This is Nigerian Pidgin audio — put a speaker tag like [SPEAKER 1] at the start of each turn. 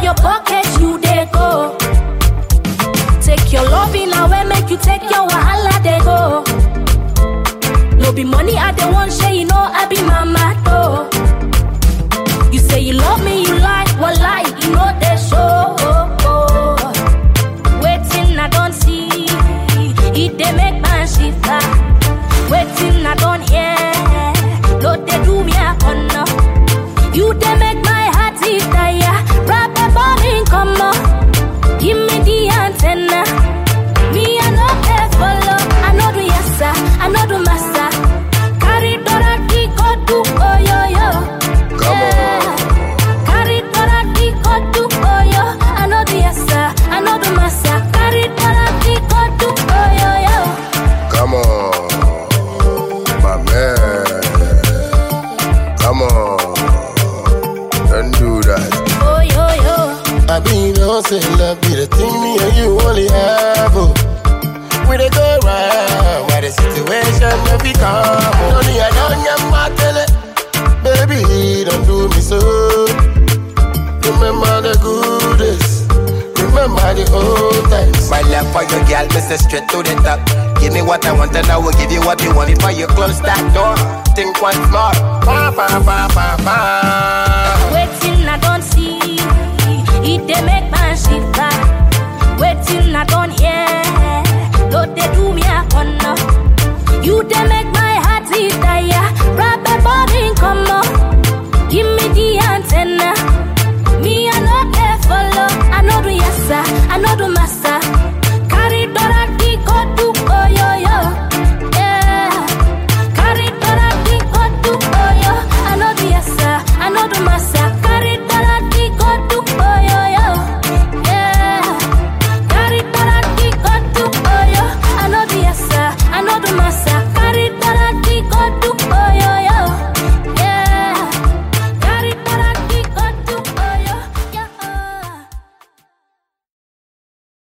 [SPEAKER 1] your pocket, you dey go. Take your loving away, make you take your wahala, they go. No be money, I dey want share, you know I be mama though. You say you love me, you lie, well lie, you know they show. Waiting, I don't see, it they make man shiver. Waiting, I don't hear, no they do me a corner. You they make my heart it tire, rap a balling come on. Give me the antenna. Me, I know they follow. I know the yassa, I know the massa. Carry Dora go do oh yo yo.
[SPEAKER 2] Come on.
[SPEAKER 1] Carry Dora go do oh yo. I know the yassa, I know the massa. Carry Dora go do oh yo yo.
[SPEAKER 2] Come on, my man. Come on, don't do that.
[SPEAKER 1] Oh yo yo.
[SPEAKER 3] I be no say love be the thing me and you only have. Oh. We dey go round where the situation no be calm. Oh. Only I don't get my tele, baby, don't do me so. Remember the good days, remember the old times.
[SPEAKER 4] My love for your girl, me say straight to the top. Give me what I want and I will give you what you want before you close that door. Think once more.
[SPEAKER 3] Pa pa pa pa pa.